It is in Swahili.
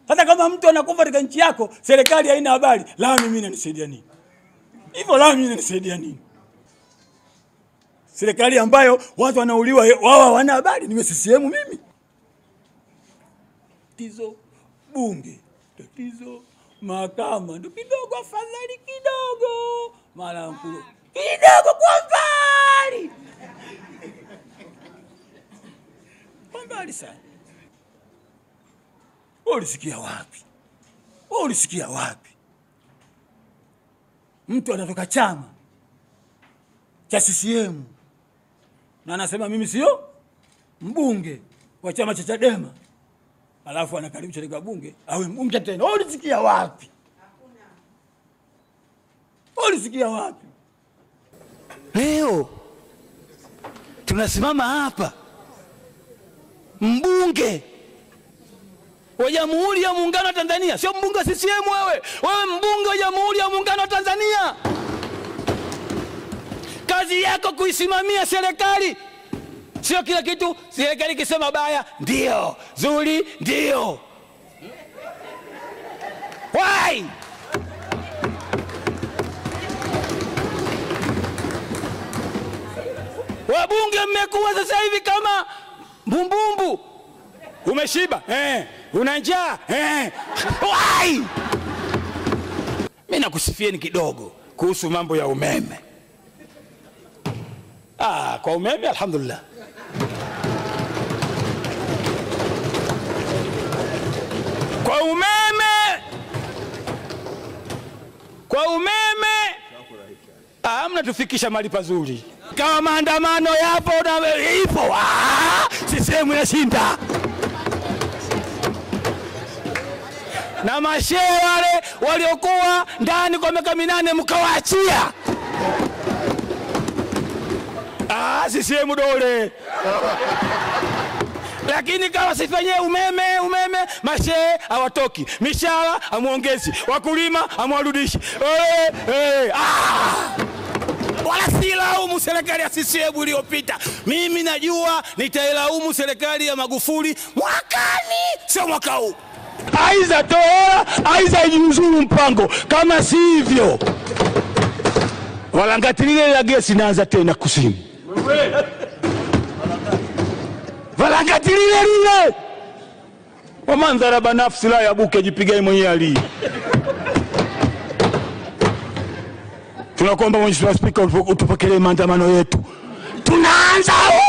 Sasa kama mtu anakufa katika nchi yako, serikali haina habari, la mimi inanisaidia nini? Hivyo la mimi inanisaidia nini? Serikali ambayo watu wanauliwa wao hawana habari, niwe CCM mimi? Tatizo bunge, tatizo mahakama, ndo kidogo afadhali kidogo, mara mkulu kidogo kwa mbali, kwa mbali sana. Wewe ulisikia wapi? Wewe ulisikia wapi? Mtu anatoka chama cha CCM na anasema mimi sio mbunge wa chama cha Chadema, alafu anakaribishwa katika bunge awe mbunge tena. Wewe ulisikia wapi? Wewe ulisikia wapi? Leo tunasimama hapa, mbunge wa Jamhuri ya Muungano wa Tanzania, sio mbunge wa CCM. Wewe wewe mbunge wa Jamhuri ya Muungano wa Tanzania, kazi yako kuisimamia serikali, sio kila kitu serikali ikisema baya ndio, zuri ndio. Why? Wabunge mmekuwa sasa hivi kama mbumbumbu. Umeshiba eh, una njaa eh. Why? Mimi nakusifieni kidogo kuhusu mambo ya umeme. Ah, kwa umeme alhamdulillah. Kwa umeme, kwa umeme Ah, mnatufikisha mahali pazuri. Kama maandamano yapo na ipo, ah, CCM inashinda. Na mashehe wale waliokuwa ndani kwa miaka minane mkawaachia. Ah, CCM dole. Lakini kama sifanyie umeme umeme, mashehe hawatoki, mishahara hamwongezi, wakulima hamwarudishi. Eh, eh, ah! wala silaumu serikali ya CCM iliyopita. Mimi najua nitailaumu serikali ya Magufuli mwakani, sio mwaka huu. Aiza toa, aiza ijiuzuru mpango, kama si hivyo walangati lile la gesi naanza tena kusini, walangati lile lile wamandharaba nafsi la yabuke jipigai mwenyewe alii tunakuomba Mheshimiwa Spika utupokelee maandamano yetu, tunaanza